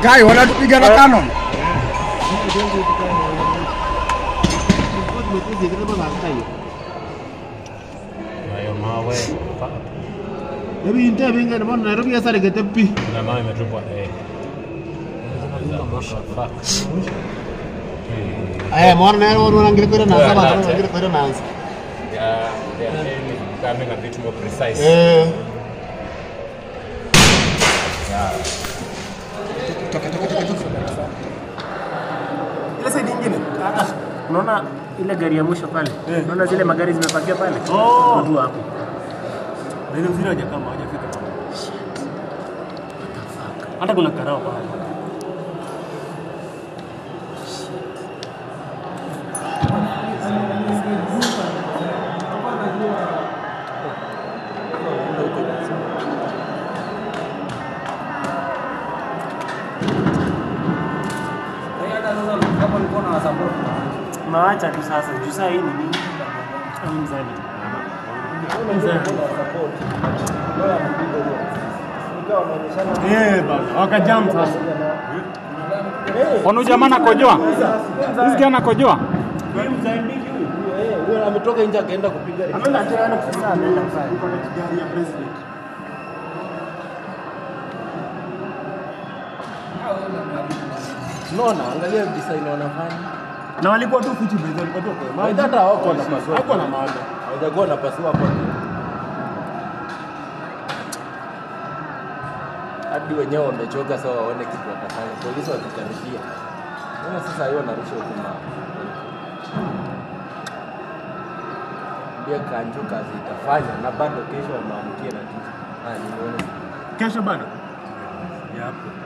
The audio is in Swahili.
Kai wanatupiga na Canon. Hayo mawe. Fuck. Ebi inte binga ni mbona Nairobi sasa ligete pi. Kuna mawe imetupwa eh. Fuck. Eh. Eh mbona Nairobi wana ngire kwenda na Yeah, saba that's wana it. ngire kwenda na anza. They are, they are aiming, becoming a bit more precise. Eh. Ile side nyingine. Unaona ile gari ya mwisho pale? Unaona zile magari zimepakia pale? Oh. Watu hapo. Na ile mzira haja kama hajafika pale. Hata kuna karao pale. Unaacha tu sasa. Juu saa hii ni nini? Au mzani. Eh bana, wakajam sasa. Ono jamaa anakojoa. Sisi anakojoa. Huyu mzambiki huyu. Huyo ametoka nje akaenda kupiga. Ameenda tena sasa ameenda pale. Yuko na gari ya president. Unaona, angalia design wanafanya. Na walikuwa tu futi bezi, walikuwa tu kwa maji. Hata hawako wanapasua. Hakuwa na maana. Hawajakuwa wanapasua hapo. Hadi wenyewe wamechoka sasa waone kitu watafanya. Polisi wakikaribia. Unaona sasa hiyo narusha huko ma. Mbia kanjo kazi itafanya na bado kesho wamwamkie na kitu. Ah, nimeona Kesho bado. Yapo.